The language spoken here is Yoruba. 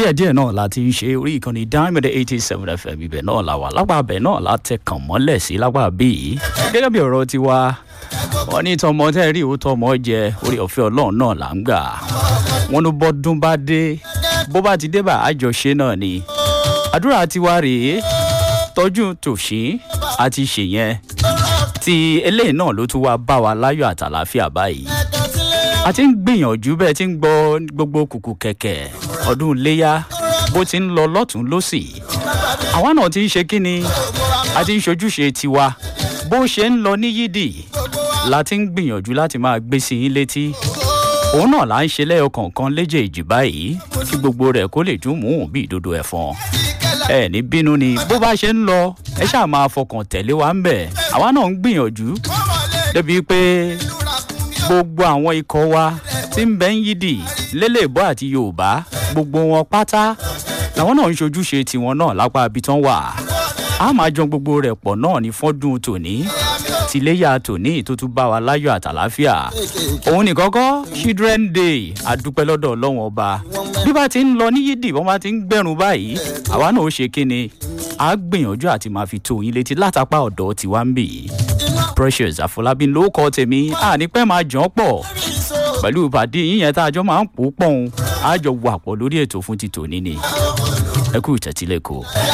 díẹ̀díẹ̀ náà la ti ń ṣe orí ìkànnì diamond eighty seven fm ibẹ̀ náà la wà lápá abẹ náà la tẹ kàn mọ́lẹ̀ sí lápá bíi gẹ́gẹ́ bí ọ̀rọ̀ ti wá wọ́n ní tọmọ tẹ́ rí òótọ́ ọmọ jẹ orí ọ̀fẹ́ ọlọ́run náà là ń gbà wọ́n ní bọ́dún bá dé bó bá ti dé bá àjọṣe náà ni àdúrà tiwa rèé tọ́jú tòṣín àti ṣèyẹn ti eléyìí náà ló tún wá bá wa láyọ̀ àtàláfíà báyìí a ti ń gbìyànjú bẹ́ẹ̀ ti ń gbọ́ gbogbo kùkù kẹ̀kẹ́ ọdún iléyà bó ti ń lọ lọ́tún lọ́sì àwa náà ti ń ṣe kí ni a ti ń ṣojúṣe tiwa bó ṣe ń lọ ní yídì la ti ń gbìyànjú láti máa gbé sí yín létí òun náà là ń ṣe lẹ́yọ kọ̀ọ̀kan léjèèjì báyìí kí gbogbo rẹ̀ kó lè dún mú bí ìdodo ẹ̀fọn ẹ ní bínú ni bó bá ṣe ń lọ ẹ ṣáà máa fọkàn tẹ̀lé wa ń bẹ̀ àwa náà ń gbìyànjú débi pé gbogbo àwọn ikọ̀ wa tí ń bẹ́ ń yídì lélẹ́bọ́ àti yorùbá gbogbo wọn pátá làwọn náà ń ṣojúṣe tiwọn náà lápá ibi tán wà á máa jọ gbogbo rẹ̀ pọ̀ náà ní fọ́dún tòní tìléyà tòní tó tún bá wa láyọ̀ àtàláfíà òun nìkan kọ́ children day adúpẹ́ lọ́dọ̀ ọlọ́wọ́n ọba bí bá ti ń lọ ní yídì wọ́n bá ti ń gbẹ̀rún báyìí àwa náà ó ṣe kíni a gbìyànjú àti máa fi tó yín létí látàpá ọ̀dọ́ tiwa ń bì í precious àfọlábí ló kọ́ tèmi àní pẹ́ máa jàn pọ̀ pẹ̀lú ìpàdé yín yẹn tá a jọ máa ń pò pọ̀ òun a jọ wà pọ̀ lórí ètò fún ti tòní ni ẹ kú ìtẹ̀tílẹ̀ kò.